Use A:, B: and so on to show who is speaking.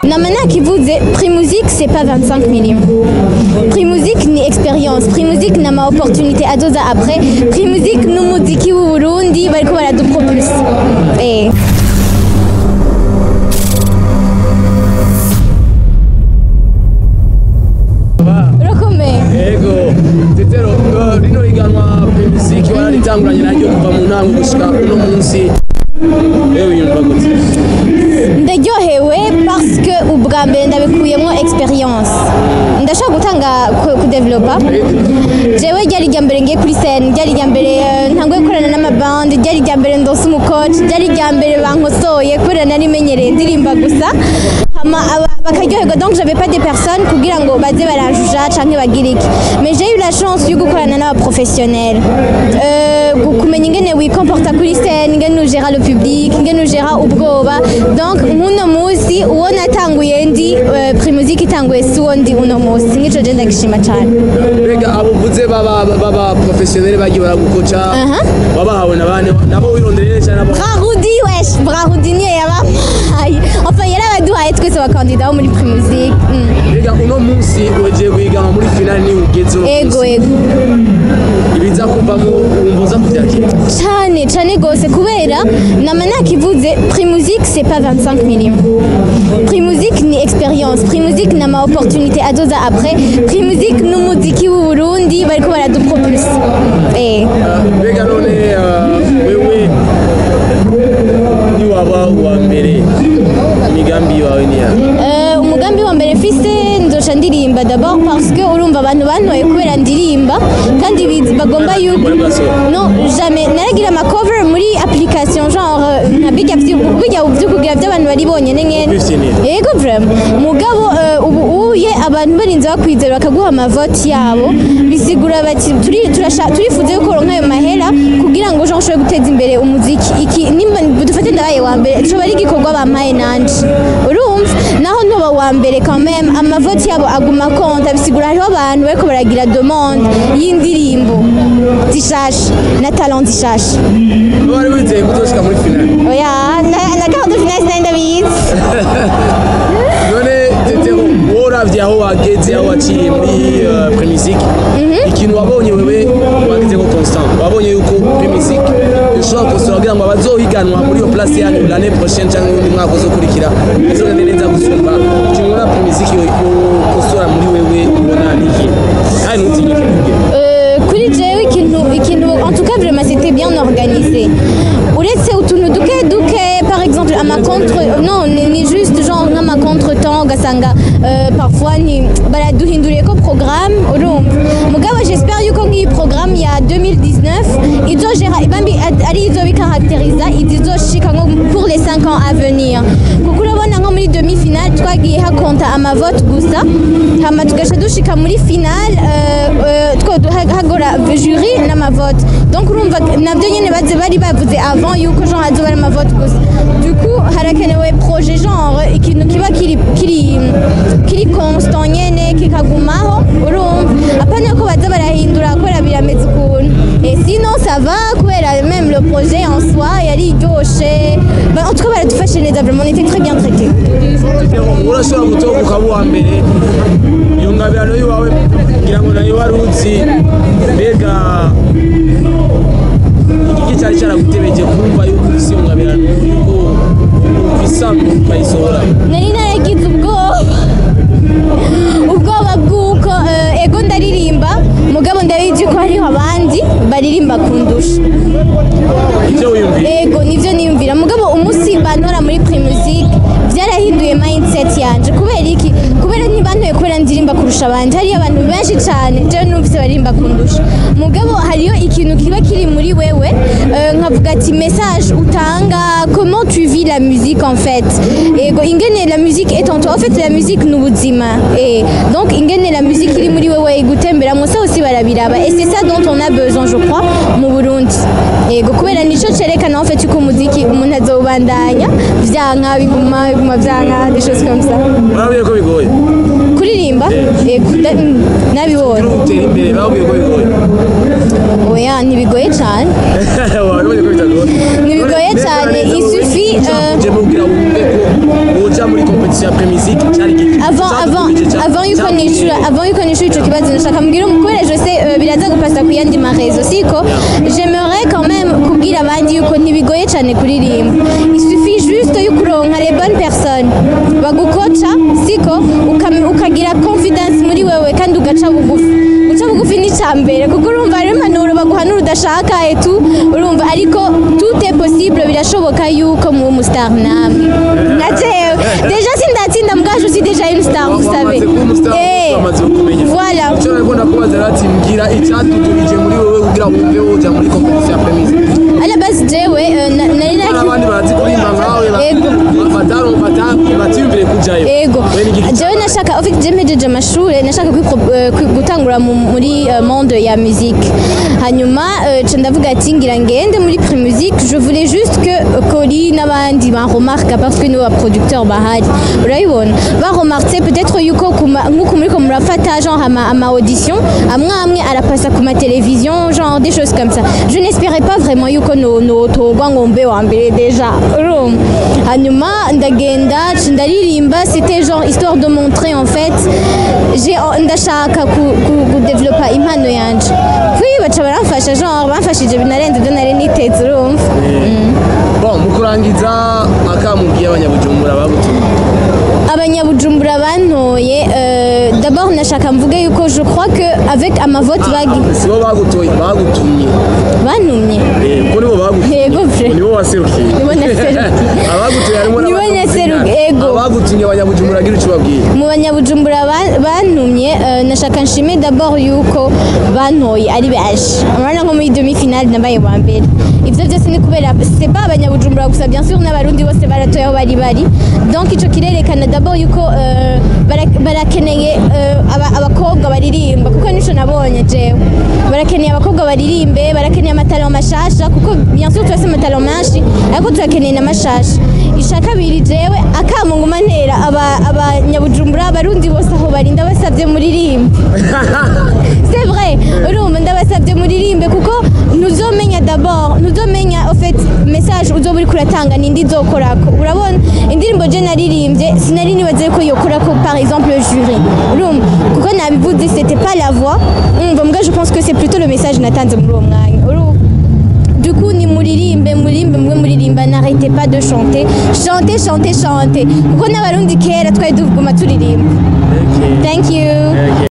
A: namana kivuze primusic c'est pas 25 millions primusic ni experience primusic na ma opportunité azoza après primusic n'umuziki w'u Burundi bariko baradupropulse eh urakomeye
B: Ego, tetero uh, rino higanwa Primusiki wararitanguranye naryo kuva mu ntango gushika uno munsi ewe yumva gute
A: ndaryohewe parce que ubwa mbere ndabikuyemo experience ndashaka gutanga ku- kudevelopa jewe ryari irya mbere ngiye kuri scene ryari irya mbere eh, ntanguye gukorana n'amabandi ryari irya mbere ndose umukoci ryari irya mbere bankosoye kubera nari menyereye ndirimba gusa hama aba- bakaryoherwa donc j'avais pas des personnes kugira ngo baze baranjuja canke bagire iki mais j'ai eu la chance yo gukorana n'abaprofessionnels euh, gu- kumenya ingene wikomporta kuri scene ingene ugera le public ingene ugera ubwoba donc nk'uno munsi uwo natanguye ndi euh, primusike itanguye si uwo ndi uno munsi nk'ico je ndagishima cane
B: mbega abo uvuze baba baba professionnel bagiye baragukoca
A: Aha.
B: wabahawe na bane nabo wirondereye cyane nabo
A: brarudi wesh brarudi niyo yabahaye enfin yarabaduhaye twese abakandida bo muri primusike mm.
B: mbega uno munsi wegeye guhiganwa muri finale ni ugeze uno
A: ego
B: munsi.
A: ego
B: ibiza kuvamo wumva uza kubyakira
A: cyane cyane gose kubera nama nakivuze primusic c'est pas 25 millions primusic ni experience primusic na ma opportunité azoza après primusic n'umuziki w'u Burundi bariko baradupropulse eh
B: Uh, mbega none uh, wewe niwaba uwa mbere imigambi yawe ni yawe
A: Euh, umugambi wa mbere mfise nzoca ndirimba d'abord parce que urumva abantu bantoye kubera ndirimba kandi bizi- bagomba yuko
B: Muri Brazzaville.
A: non jamais naragira ama cover muri application genre euh, nka bijya vyu- bijya vyo kugira vy'abantu bari bonyene nyene
B: Bifinira.
A: yego vraiment mugabo euh, ubu uye abantu barinze bakwizera bakaguha amavoti yabo bisigura bati turi turasha turifuza yuko uronka ayo mahera kugira ngo ushobore ushobore guteza imbere umuziki iki nimba dufate ndabaye wa mbere coba ari igikorwa bampaye nanje urumva naho ntuba wa mbere quand même amavoti yabo aguma konta bisigura hariho abantu bariko baragira demande y'indirimbo zishasha na talent zishasha
B: wari wizeye kuzoshika muri finale
A: oya na, na gahunda finale sinari ndabizi
B: none tetero wowe uravye aho wageze aho waciye muri uh, premusike ikintu wabonye wewe wagezeko constant wabonye yuko premusike ishobora gukosora kugira ngo abazohiganwa muri iyo place yanyu l'année prochaine cyangwa undi mwaka uzokurikira bizogende neza gusumba ikintu ubona premusike yokosora muri wewe ubona ni iki kandi ntutinye kivuge
A: Euh, kuri jewe ikintu ikintu en tout cas vraiment c'était bien organisé uretse utuntu duke duke par exemple ama contre non ni, ni juste genre nk'ama contretemps ugasanga euh, parfois ni baraduhinduriye ko programme urumva mugabo j'espère yuko nk'iyi programme ya 2019 izogera ibambi ari izo bikaracteriza izizoshika nko pour les 5 ans à venir kuko urabona nko muri demi finale twagiye hakonta amavote gusa hama tugaca dushika muri finale euh, euh, two ha- hagora jury n'amavote donc urumva navyo nyene baze bari bavuze avant yuko genre hazoba ari amavote gusa du coup harakenewe projet genre ikintu kiba kiri kiri kiri constant nyene kikagumaho urumva apana ko baza barahindura kubera birameze ukuntu et sinon ça va kubera même le projet en soi yari iryoshe Bah, en tout cas baradufashe neza vraiment on était très bien traités
B: urashobora gutoka ukaba uwa mbere iyo ngabirano y'iwawe ngira ngo nayo wari uzi mbega igiki cyari cyaragutebeje kumva yuko ufise iyo ngabirano yuko ukwisambu ukayisohora
A: nari naragize ubwoba ubwoba bw'uko eh, ego ndaririmba mugabo ndabizi ko hariho abandi baririmba kundusha
B: ivyo wiyumvira
A: ego nivyo niyumvira mugabo umunsi bantora muri primusic byarahinduye mindset yanje kubera iki kubera ntibantoye kubera ndirimba kurusha abandi hariyo abantu benshi cyane jewe numvise baririmba kundusha mugabo hariyo ikintu kiba kiri muri wewe eh, nkavuga ati message utanga comment tu vis la musique en fait ego ingene la musique est en toi en fait la musique ni ubuzima eh, donc ingene la musique iri muri wewe igutemberamo ça aussi barabiraba et c'est ça dont on a besoin je crois mu Burundi yego kubera nico cerekana en fait yuko umuziki umuntu azobandanya vyanka biguma biguma vyanka des choses comme ça
B: urabwiye ko bigoye
A: kuririmba yego da- mm, nabibonye
B: utera imbere babwiye ko bigoye
A: oya ntibigoye cane
B: wabibonye ko bitagoye
A: Ntibigoye cyane, il suffit, euh,
B: uje mubwira wumve ko woja muri competition competition ya premisique cyari giki
A: avant avant avant yuko nishura avant yuko nishura ico kibazo nashaka mbwira kubera je sais euh, biraza gupasa ku yandi marezo siko j'aimerais quand même kubwira abandi yuko ntibigoye cyane kuririmba il suffit juste yuko uronka les bonnes personnes bagukoca siko ukam- ukagira confidence muri wewe kandi ugaca bugufi guca bugufi ni icya mbere kuko urumva hari impanuro baguhanura udashaka etu urumva ariko tout est possible birashoboka yuko muba umustar namwe nka jewe deja sindatsinda mbwa je suis déjà une star vous savez Eh, voilà
B: icyo nariko ndakubaza rero ati mbwira icyatutubije muri wowe kugira ngo wumve woja muri competition ya premisique
A: à la base jewe euh, na- nari
B: hari
A: naki
B: abandi barazi kuririmba nkawe
A: Ego.
B: batiyumvire kujayo
A: ego
B: We ni igiki
A: jewe nashaka en fait je mpejeje amashuri nashaka kwipro- eh, kwi- gutangura mu- muri eh, monde ya musique hanyuma eh, ca ndavuga ati ngira ngende muri premusique je voulais juste que eh, Koli n'abandi banremarka parce que nibo baproducteur bahari urabibona baremarke peut-être yuko kuma- nk'uko muriko murafata genre ama, ama audition amwe amwe arapasa ku ma télévision genre des choses comme ça je n'espérais pas vraiment yuko no, no togwa ngo mbe wa mbere déjà urumva hanyuma ndagenda ca ndaririmba c'était genre histoire de montrer en fait j'ai ndashaka ku- ku- kudevelopa impano yanje kwi baca baramfasha genre bamfashije binarenze ibyo nari niteze urumva
B: bon mu kurangiza akamubwiye abanyabujumbura babutumye
A: abanyabujumbura bantoye euh, d'abord nashaka mvuge yuko je crois que avec amavote bagi
B: sibo bagutoye bagutumye
A: bantumye
B: Eh, ko nibo bagutumye
A: Yego, vre.
B: nibo waserukiye
A: Nibo naserukiye.
B: abagutumye harimo
A: Nibo
B: n'abatumye.
A: naserukiye, ego.
B: abagutumye abanyabujumbura agira icyo ubabwira
A: mu banyabujumbura ba- bantumye euh, nashaka nshime d'abord yuko bantoye ari benshi urabona nko muri demi finale nabaye wa mbere ivyo byose ni kubera c'est pas abanyabujumbura gusa bien sûr n'abarundi bose baratoye aho bari bari donc ico kirerekana d'abord yuko euh, bara- barakeneye euh, aba- abakobwa baririmba kuko nico nabonye jewe barakeneye abakobwa baririmbe barakeneye amatalo mashasha kuko bien sûr turafise amatalo menshi ariko turakeneye n'amashasha isha kabiri jewe akamu nguma ntera aba- abanyabujumbura abarundi bose aho bari ndabasabye muririmbe c'est vrai urumva ndabasabye muririmbe kuko ntuzomenya d'abord ntuzomenya en fait message uzoba uriko uratanga nindi izokorako urabona indirimbo je naririmbye sinari nibaze ko yokorako par exemple le jury urumva kuko nabivuze c'était pas la voix umva mbwa je pense que c'est plutôt le message natanze muri uwo mwanya urumva du coup ni muririmbe muririmbe mwe muririmba n'arrêtez pas de chanter chantez chantez chantez kuko n'abarundi kera twari duguma turirimba thank you